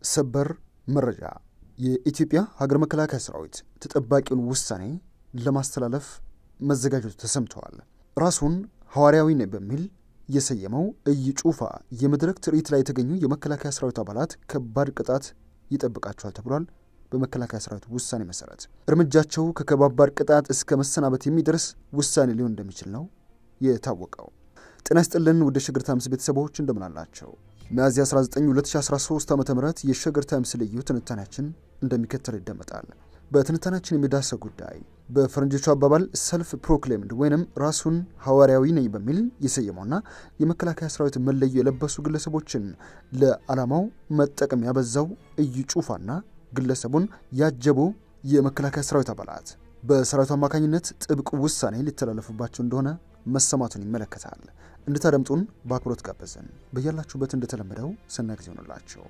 ሰበር መረጃ የኢትዮጵያ ሀገር መከላከያ ሰራዊት ተጠባቂውን ውሳኔ ለማስተላለፍ መዘጋጀቱ ተሰምተዋል። ራሱን ሐዋርያዊ ነኝ በሚል የሰየመው እይ ጩፋ የመድረክ ትርኢት ላይ የተገኙ የመከላከያ ሰራዊት አባላት ከባድ ቅጣት ይጠብቃቸዋል ተብሏል። በመከላከያ ሰራዊት ውሳኔ መሰረት እርምጃቸው ከከባባድ ቅጣት እስከ መሰናበት የሚደርስ ውሳኔ ሊሆን እንደሚችል ነው የታወቀው። ጤና ይስጥልን ውድ የሸገር ታይምስ ቤተሰቦች እንደምን አላቸው? ሚያዝያ 19 2013 ዓ ም የሸገር ታይምስ ልዩ ትንታኔያችን እንደሚከተል ይደመጣል። በትንታኔያችን የሚዳሰው ጉዳይ በፈረንጆቹ አባባል ሰልፍ ፕሮክሌምድ ወይንም ራሱን ሐዋርያዊ ነኝ በሚል የሰየመውና የመከላከያ ሰራዊት መለዮ የለበሱ ግለሰቦችን ለዓላማው መጠቀም ያበዛው እይ ጩፋና ግለሰቡን ያጀቡ የመከላከያ ሰራዊት አባላት በሰራዊቱ አማካኝነት ጥብቅ ውሳኔ ሊተላለፉባቸው እንደሆነ መሰማቱን ይመለከታል። እንድታደምጡን በአክብሮት ጋበዝን። በያላችሁበት እንደተለመደው ሰና ጊዜ ሆንላቸው።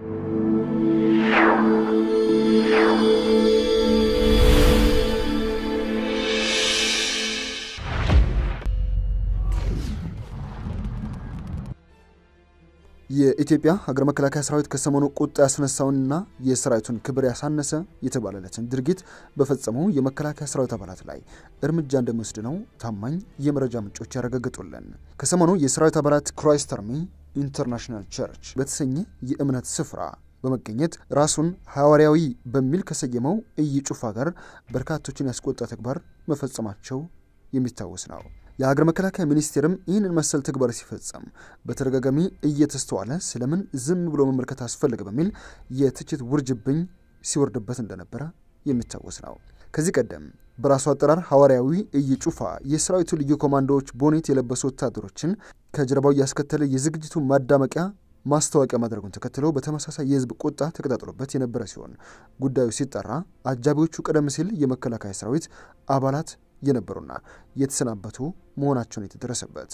የኢትዮጵያ ሀገር መከላከያ ሰራዊት ከሰሞኑ ቁጣ ያስነሳውንና የሰራዊቱን ክብር ያሳነሰ የተባለለትን ድርጊት በፈጸሙ የመከላከያ ሰራዊት አባላት ላይ እርምጃ እንደሚወስድ ነው ታማኝ የመረጃ ምንጮች ያረጋግጡልን። ከሰሞኑ የሰራዊት አባላት ክራይስት አርሚ ኢንተርናሽናል ቸርች በተሰኘ የእምነት ስፍራ በመገኘት ራሱን ሐዋርያዊ በሚል ከሰየመው እይ ጩፋ ጋር በርካቶችን ያስቆጣ ተግባር መፈጸማቸው የሚታወስ ነው። የሀገር መከላከያ ሚኒስቴርም ይህንን መሰል ተግባር ሲፈጸም በተደጋጋሚ እየተስተዋለ ስለምን ዝም ብሎ መመልከት አስፈለገ በሚል የትችት ውርጅብኝ ሲወርድበት እንደነበረ የሚታወስ ነው። ከዚህ ቀደም በራሱ አጠራር ሐዋርያዊ እይ ጩፋ የሰራዊቱ ልዩ ኮማንዶዎች ቦኔት የለበሱ ወታደሮችን ከጀርባው እያስከተለ የዝግጅቱ ማዳመቂያ ማስታወቂያ ማድረጉን ተከትሎ በተመሳሳይ የሕዝብ ቁጣ ተቀጣጥሎበት የነበረ ሲሆን ጉዳዩ ሲጠራ አጃቢዎቹ ቀደም ሲል የመከላከያ ሰራዊት አባላት የነበሩና የተሰናበቱ መሆናቸውን የተደረሰበት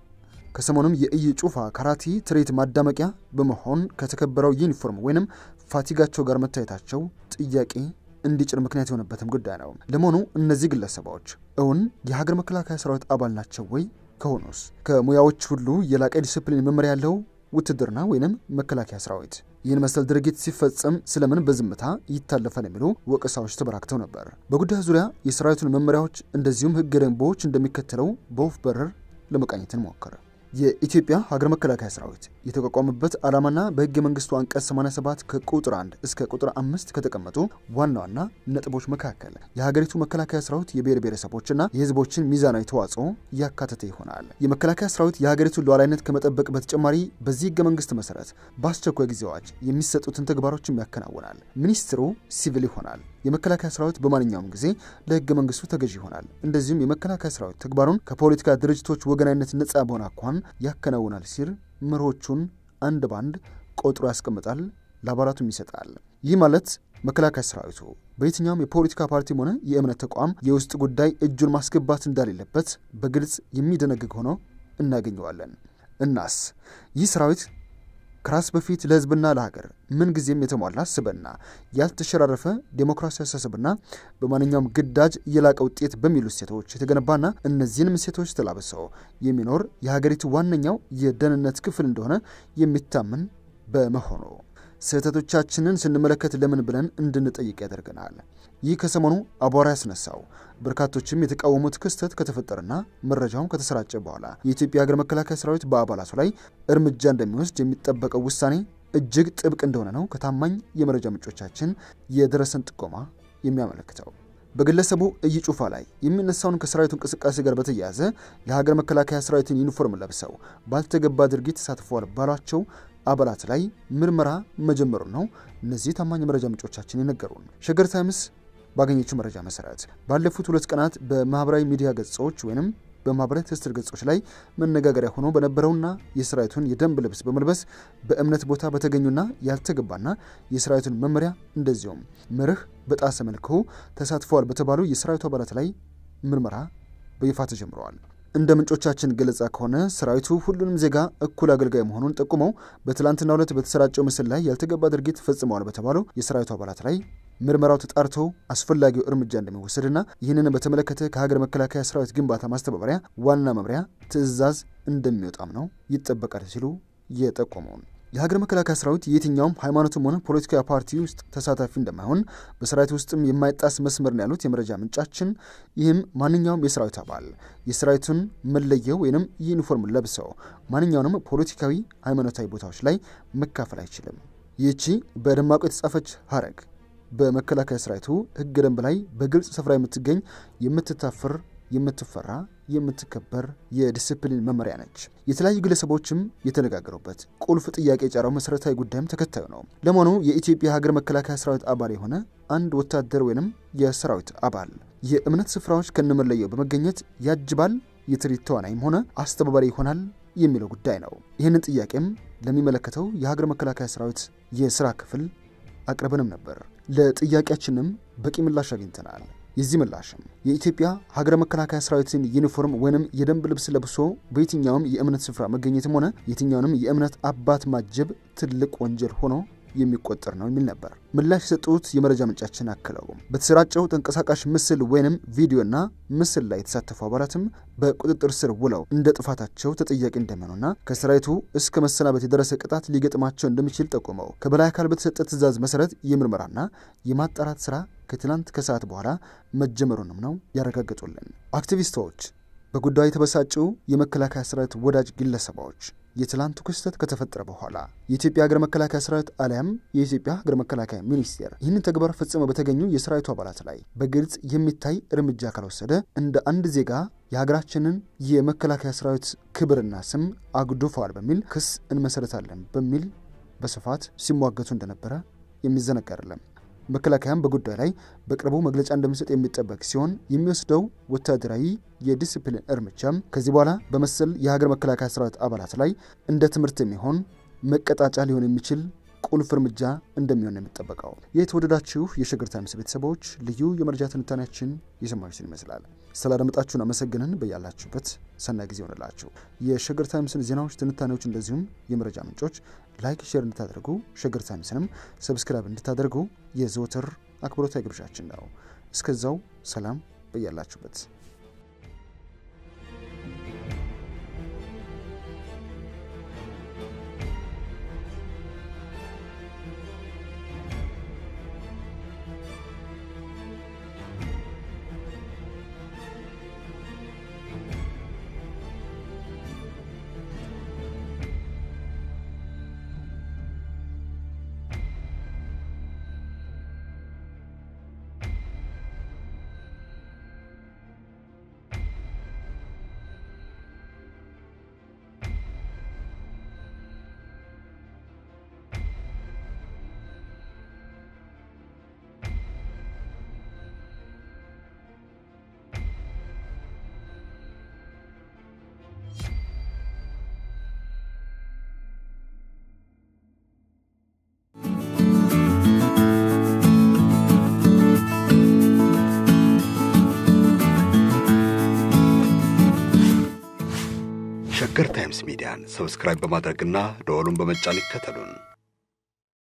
ከሰሞኑም የእይ ጩፋ ካራቲ ትርኢት ማዳመቂያ በመሆን ከተከበረው ዩኒፎርም ወይንም ፋቲጋቸው ጋር መታየታቸው ጥያቄ እንዲጭር ምክንያት የሆነበትም ጉዳይ ነው። ለመሆኑ እነዚህ ግለሰቦች እውን የሀገር መከላከያ ሰራዊት አባል ናቸው ወይ? ከሆኑስ ከሙያዎች ሁሉ የላቀ ዲስፕሊን መመሪያ ያለው ውትድርና ወይንም መከላከያ ሰራዊት ይህን መሰል ድርጊት ሲፈጸም ስለምን በዝምታ ይታለፋል የሚሉ ወቀሳዎች ተበራክተው ነበር። በጉዳዩ ዙሪያ የሰራዊቱን መመሪያዎች እንደዚሁም ሕገ ደንቦች እንደሚከተለው በወፍ በረር ለመቃኘት እንሞክር። የኢትዮጵያ ሀገር መከላከያ ሰራዊት የተቋቋመበት ዓላማና በሕገ መንግስቱ አንቀጽ 87 ከቁጥር 1 እስከ ቁጥር 5 ከተቀመጡ ዋና ዋና ነጥቦች መካከል የሀገሪቱ መከላከያ ሰራዊት የብሔር ብሔረሰቦችና የህዝቦችን ሚዛናዊ ተዋጽኦ ያካተተ ይሆናል። የመከላከያ ሰራዊት የሀገሪቱን ሉዓላዊነት ከመጠበቅ በተጨማሪ በዚህ ሕገ መንግስት መሰረት በአስቸኳይ ጊዜ አዋጅ የሚሰጡትን ተግባሮችም ያከናውናል። ሚኒስትሩ ሲቪል ይሆናል። የመከላከያ ሰራዊት በማንኛውም ጊዜ ለህገ መንግስቱ ተገዥ ይሆናል። እንደዚሁም የመከላከያ ሰራዊት ተግባሩን ከፖለቲካ ድርጅቶች ወገናዊነት ነጻ በሆነ አኳኋን ያከናውናል ሲል መርሆቹን አንድ ባንድ ቆጥሮ ያስቀምጣል፣ ለአባላቱም ይሰጣል። ይህ ማለት መከላከያ ሰራዊቱ በየትኛውም የፖለቲካ ፓርቲም ሆነ የእምነት ተቋም የውስጥ ጉዳይ እጁን ማስገባት እንደሌለበት በግልጽ የሚደነግግ ሆኖ እናገኘዋለን። እናስ ይህ ሰራዊት ከራስ በፊት ለህዝብና ለሀገር ምንጊዜም የተሟላ ስብዕና፣ ያልተሸራረፈ ዴሞክራሲያዊ አስተሳሰብና በማንኛውም ግዳጅ የላቀ ውጤት በሚሉ እሴቶች የተገነባና እነዚህንም እሴቶች ተላብሰው የሚኖር የሀገሪቱ ዋነኛው የደህንነት ክፍል እንደሆነ የሚታመን በመሆኑ ስህተቶቻችንን ስንመለከት ለምን ብለን እንድንጠይቅ ያደርገናል። ይህ ከሰሞኑ አቧራ ያስነሳው በርካቶችም የተቃወሙት ክስተት ከተፈጠረና መረጃውም ከተሰራጨ በኋላ የኢትዮጵያ ሀገር መከላከያ ሰራዊት በአባላቱ ላይ እርምጃ እንደሚወስድ የሚጠበቀው ውሳኔ እጅግ ጥብቅ እንደሆነ ነው ከታማኝ የመረጃ ምንጮቻችን የደረሰን ጥቆማ የሚያመለክተው። በግለሰቡ እይ ጩፋ ላይ የሚነሳውን ከሰራዊቱ እንቅስቃሴ ጋር በተያያዘ የሀገር መከላከያ ሰራዊትን ዩኒፎርም ለብሰው ባልተገባ ድርጊት ተሳትፈዋል ባሏቸው አባላት ላይ ምርመራ መጀመሩን ነው እነዚህ ታማኝ መረጃ ምንጮቻችን የነገሩን። ሸገር ታይምስ ባገኘችው መረጃ መሰረት ባለፉት ሁለት ቀናት በማህበራዊ ሚዲያ ገጾች ወይም በማህበራዊ ትስስር ገጾች ላይ መነጋገሪያ ሆኖ በነበረውና የሰራዊቱን የደንብ ልብስ በመልበስ በእምነት ቦታ በተገኙና ያልተገባና የሰራዊቱን መመሪያ እንደዚሁም መርህ በጣሰ መልኩ ተሳትፈዋል በተባሉ የሰራዊቱ አባላት ላይ ምርመራ በይፋ ተጀምረዋል። እንደ ምንጮቻችን ገለጻ ከሆነ ሰራዊቱ ሁሉንም ዜጋ እኩል አገልጋይ መሆኑን ጠቁመው በትላንትናው ዕለት በተሰራጨው ምስል ላይ ያልተገባ ድርጊት ፈጽመዋል በተባሉ የሰራዊቱ አባላት ላይ ምርመራው ተጣርቶ አስፈላጊው እርምጃ እንደሚወሰድና ይህንን በተመለከተ ከሀገር መከላከያ ሰራዊት ግንባታ ማስተባበሪያ ዋና መምሪያ ትዕዛዝ እንደሚወጣም ነው ይጠበቃል ሲሉ የጠቆመውን የሀገር መከላከያ ሰራዊት የትኛውም ሃይማኖትም ሆነ ፖለቲካዊ ፓርቲ ውስጥ ተሳታፊ እንደማይሆን በሰራዊት ውስጥም የማይጣስ መስመር ነው ያሉት የመረጃ ምንጫችን፣ ይህም ማንኛውም የሰራዊት አባል የሰራዊቱን መለየው ወይንም ዩኒፎርም ለብሰው ማንኛውንም ፖለቲካዊ፣ ሃይማኖታዊ ቦታዎች ላይ መካፈል አይችልም። ይህቺ በደማቁ የተጻፈች ሀረግ በመከላከያ ሰራዊቱ ህገ ደንብ ላይ በግልጽ ስፍራ የምትገኝ የምትታፍር የምትፈራ የምትከበር የዲስፕሊን መመሪያ ነች። የተለያዩ ግለሰቦችም የተነጋገሩበት ቁልፍ ጥያቄ የጫረው መሰረታዊ ጉዳይም ተከታዩ ነው። ለመሆኑ የኢትዮጵያ ሀገር መከላከያ ሰራዊት አባል የሆነ አንድ ወታደር ወይንም የሰራዊት አባል የእምነት ስፍራዎች ከነመለየው በመገኘት ያጅባል፣ የትርኢት ተዋናይም ሆነ አስተባባሪ ይሆናል የሚለው ጉዳይ ነው። ይህንን ጥያቄም ለሚመለከተው የሀገር መከላከያ ሰራዊት የስራ ክፍል አቅርበንም ነበር። ለጥያቄያችንም በቂ ምላሽ አግኝተናል። የዚህ ምላሽም የኢትዮጵያ ሀገረ መከላከያ ሰራዊትን ዩኒፎርም ወይንም የደንብ ልብስ ለብሶ በየትኛውም የእምነት ስፍራ መገኘትም ሆነ የትኛውንም የእምነት አባት ማጀብ ትልቅ ወንጀል ሆኖ የሚቆጠር ነው የሚል ነበር። ምላሽ የሰጡት የመረጃ ምንጫችን አክለው በተሰራጨው ተንቀሳቃሽ ምስል ወይንም ቪዲዮና ምስል ላይ የተሳተፉ አባላትም በቁጥጥር ስር ውለው እንደ ጥፋታቸው ተጠያቂ እንደሚሆኑና ከሰራዊቱ እስከ መሰናበት የደረሰ ቅጣት ሊገጥማቸው እንደሚችል ጠቁመው ከበላይ አካል በተሰጠ ትዕዛዝ መሰረት የምርመራና የማጣራት ስራ ከትላንት ከሰዓት በኋላ መጀመሩንም ነው ያረጋገጡልን። አክቲቪስቶች፣ በጉዳዩ የተበሳጩ የመከላከያ ሰራዊት ወዳጅ ግለሰቦች የትላንቱ ክስተት ከተፈጠረ በኋላ የኢትዮጵያ ሀገር መከላከያ ሰራዊት አሊያም የኢትዮጵያ ሀገር መከላከያ ሚኒስቴር ይህንን ተግባር ፈጽመው በተገኙ የሰራዊቱ አባላት ላይ በግልጽ የሚታይ እርምጃ ካልወሰደ እንደ አንድ ዜጋ የሀገራችንን የመከላከያ ሰራዊት ክብርና ስም አጉድፈዋል በሚል ክስ እንመሰረታለን በሚል በስፋት ሲሟገቱ እንደነበረ የሚዘነጋ አይደለም። መከላከያም በጉዳዩ ላይ በቅርቡ መግለጫ እንደሚሰጥ የሚጠበቅ ሲሆን የሚወስደው ወታደራዊ የዲስፕሊን እርምጃም ከዚህ በኋላ በመሰል የሀገር መከላከያ ሰራዊት አባላት ላይ እንደ ትምህርት የሚሆን መቀጣጫ ሊሆን የሚችል ቁልፍ እርምጃ እንደሚሆን ነው የሚጠበቀው። የተወደዳችሁ የሸገር ታይምስ ቤተሰቦች ልዩ የመረጃ ትንታኔያችን የሰማችሁትን ይመስላል። ስላደመጣችሁን አመሰግንን። በያላችሁበት ሰናይ ጊዜ ሆንላችሁ። የሸገር ታይምስን ዜናዎች፣ ትንታኔዎች እንደዚሁም የመረጃ ምንጮች ላይክ፣ ሼር እንድታደርጉ ሸገር ታይምስንም ሰብስክራይብ እንድታደርጉ የዘወትር አክብሮታዊ ግብዣችን ነው። እስከዛው ሰላም በያላችሁበት ሸገር ታይምስ ሚዲያን ሰብስክራይብ በማድረግና ደወሉን በመጫን ይከተሉን።